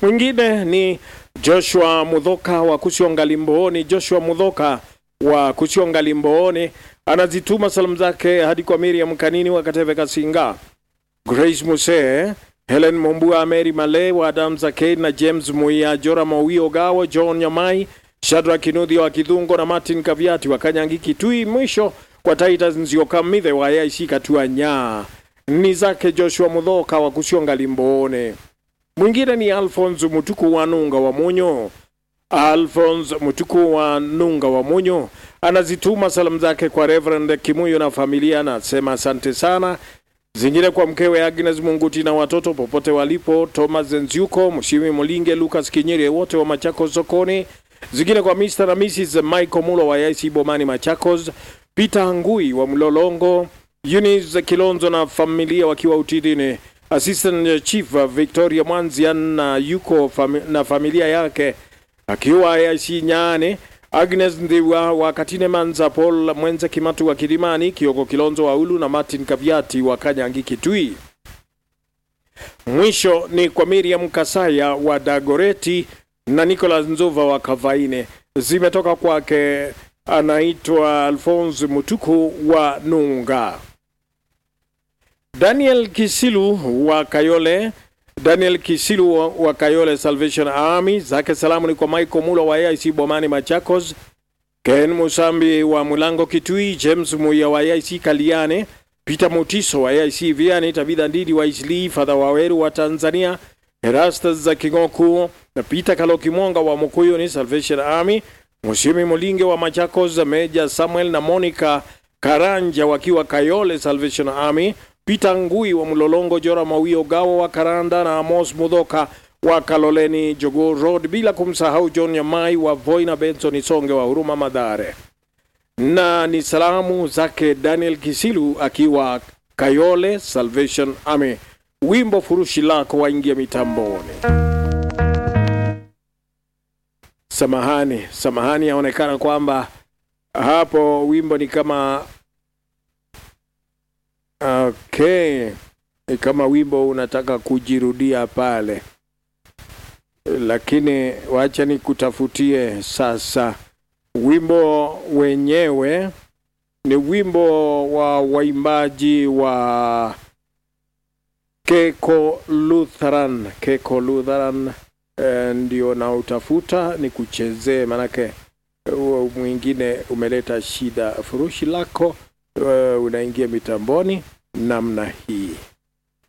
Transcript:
Mwingine ni Joshua Mudhoka wa Kusionga Limbooni. Joshua Mudhoka wa Kusionga Limbooni anazituma salamu zake hadi kwa Miriam Kanini wa Kateve Kasinga, Grace Muse, Helen Mombua, Mary Male wa Adams Arcade na James Muia, Jora Mawio Gawo, John Nyamai, Shadra Kinudhi wa Kidhungo na Martin Kaviati wa Kanyangi Kitui. Mwisho kwa Titus Nziokamidhe wa AIC Katua Nyaa ni zake Joshua Mudhoka wa Kusionga Limboone. Mwingine ni Alphonse Mutuku wa Nunga wa Munyo. Alphonse Mutuku wa Nunga wa Munyo anazituma salamu zake kwa Reverend Kimuyo na familia, anasema asante sana. Zingine kwa mkewe Agnes Munguti na watoto popote walipo, Thomas Nziuko, Mshimi Mulinge, Lucas Kinyere, wote wa Machakos sokoni. Zingine kwa Mr. na Mrs. Michael Mulo wa IC Bomani Machakos, Peter Ngui wa Mlolongo, Eunice Kilonzo na familia wakiwa Utidini, Assistant Chief Victoria Mwanzia na yuko fami na familia yake akiwa AIC Nyane, Agnes Ndiwa wa Katine Manza, Paul Mwenze Kimatu wa Kilimani, Kioko Kilonzo wa Ulu na Martin Kaviati wa Kanyangi Kitui. Mwisho ni kwa Miriam Kasaya wa Dagoreti na Nicholas Nzova wa Kavaine, zimetoka kwake anaitwa Alphonse Mutuku wa Nunga. Daniel Kisilu wa Kayole Daniel Kisilu wa, wa Kayole Salvation Army, zake salamu ni kwa Michael Mulo wa AIC Bomani Machakos, Ken Musambi wa Mulango Kitui, James Muya wa AIC Kaliane, Peter Mutiso wa AIC Viani, Tabitha Ndidi wa Isli, Father Waweru wa Tanzania, Erastus za Kingoku na Peter Kaloki Mwonga wa Mukuyu ni Salvation Army, Mushimi Mulinge wa Machakos, Meja Samuel na Monica Karanja wakiwa Kayole Salvation Army, Peter Ngui wa Mlolongo, Jora Mawio Gawo wa Karanda na Amos Mudhoka wa Kaloleni Jogo Road, bila kumsahau John Nyamai wa Voi na Benson Isonge wa Huruma Madhare. Na ni salamu zake Daniel Kisilu akiwa Kayole Salvation Army. Wimbo furushi lako waingia mitamboni. Samahani, samahani, yaonekana kwamba hapo wimbo ni kama Okay, ni kama wimbo unataka kujirudia pale, lakini wacha nikutafutie sasa. Wimbo wenyewe ni wimbo wa waimbaji wa Keko Lutheran. Keko Lutheran eh, ndio na utafuta ni kuchezee, manake huo mwingine umeleta shida. Furushi lako Uh, unaingia mitamboni namna hii.